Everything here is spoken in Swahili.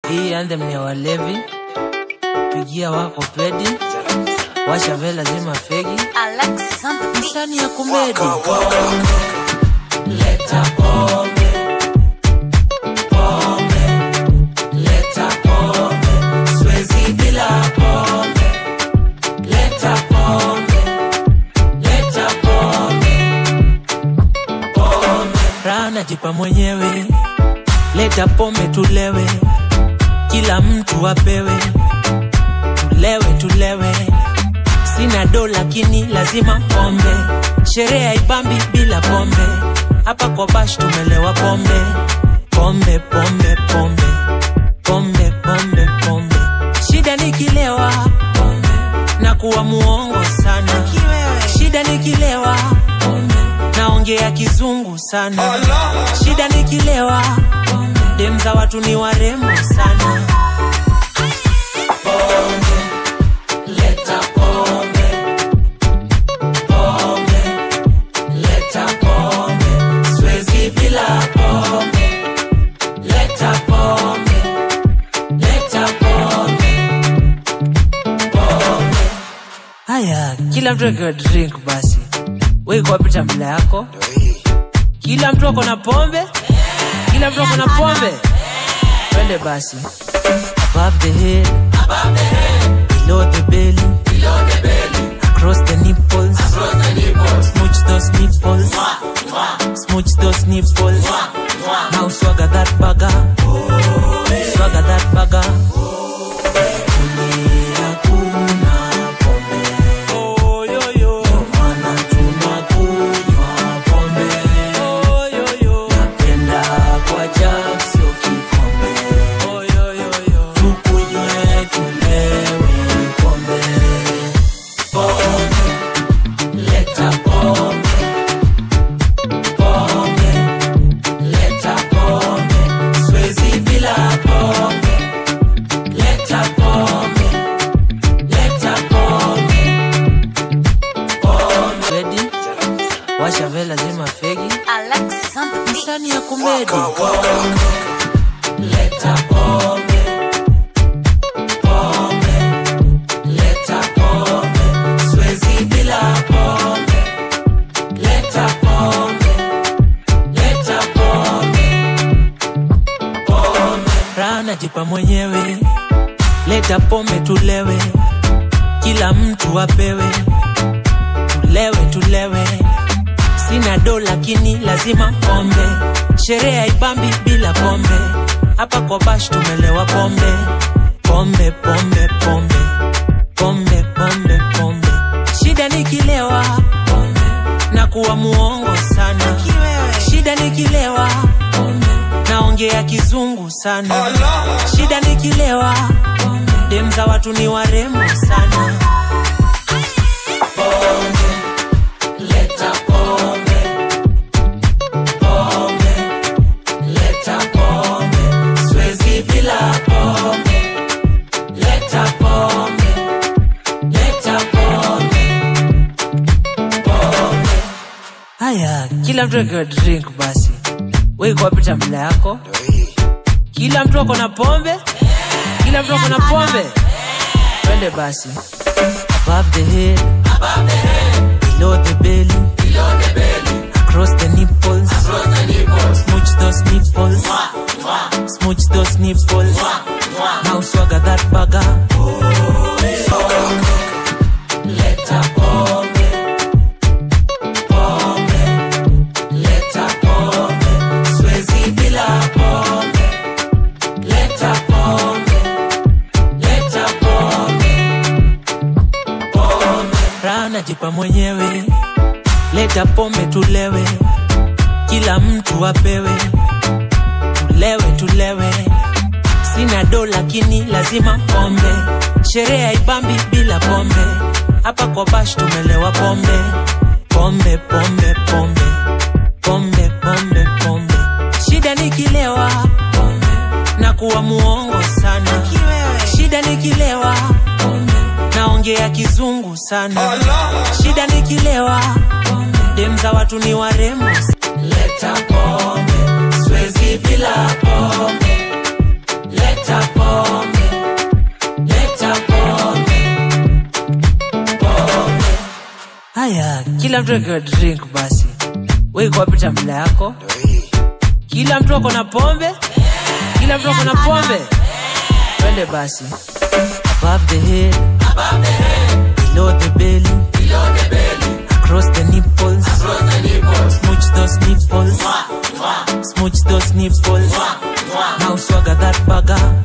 Hii anthem ni ya walevi, pigia wako pedi, washa vela zima fegi, Alexis on the beat. msani ya kumedi. Leta pombe, pombe, leta pombe, siwezi bila pombe. Leta pombe, leta pombe, pombe. Raha najipa mwenyewe, leta pombe tulewe, kila mtu apewe, tulewe tulewe. Sina do lakini lazima pombe, sherehe haipambi bila pombe. Hapa kwa bash tumelewa pombe, pombe pombe pombe pombe pombe pombe. Shida nikilewa pombe na kuwa muongo sana, shida nikilewa pombe naongea kizungu sana, shida nikilewa dem za watu ni warembo sana. Leta pombe, pombe, leta pombe, siwezi bila pombe. Leta pombe, leta pombe, pombe. Haya, kila mtu akiwa drink basi, wewe kwa pita mbele yako, kila mtu ako na pombe, kila mtu ako na pombe, twende basi. Above the head, below the belly, across the nipples, smooch those nipples, smooch those nipples. Now swagger that bagger, swagger that bagger. Kulia kuna pombe. Maana tunakunywa pombe. Napenda kwa jug, sio kikombe. Tukunywe, tulewe pombe. Pombe, leta pombe, pombe, leta pombe, siwezi bila pombe. Leta pombe, leta pombe, pombe. Ready? Washa vela zima fegi Alexis on the beat. msani ya kumedi Leta pombe, pombe, leta pombe, siwezi bila pombe. Leta pombe, leta pombe, pombe. raha najipa mwenyewe leta pombe tulewe kila mtu apewe tulewe tulewe sina do lakini lazima pombe sherehe haipambi bila pombe hapa kwa bash tumelewa pombe pombe pombe pombe pombe pombe pombe shida nikilewa pombe na kuwa muongo sana shida nikilewa pombe naongea kizungu sana shida nikilewa dem za watu ni warembo sana Pombe, leta pombe, pombe, leta pombe, siwezi bila pombe. Leta pombe, leta pombe, pombe. haya kila mtu akiwa drink basi wewe kwa pita mbele yako kila mtu ako na pombe kila mtu ako na pombe twende basi above the head below the belly across the nipples smooch those nipples smooch those nipples now swagger that bagger Leta pombe, pombe, leta pombe, siwezi bila pombe. Leta pombe, leta pombe, pombe. raha najipa mwenyewe leta pombe tulewe kila mtu apewe tulewe tulewe sina do lakini lazima pombe sherehe haipambi bila pombe hapa kwa bash tumelewa pombe pombe pombe pombe pombe pombe pombe shida nikilewa pombe na kuwa muongo sana shida nikilewa pombe naongea kizungu sana shida nikilewa dem za watu ni warembo Leta pombe, siwezi bila pombe. Leta pombe. kila mtu akiwa drink basi weikuwapita mla yako kila mtu ako na pombe kila mtu ako na pombe twende basi above the head below the belly across the nipples smooch those nipples smooch those nipples now swagger that bagger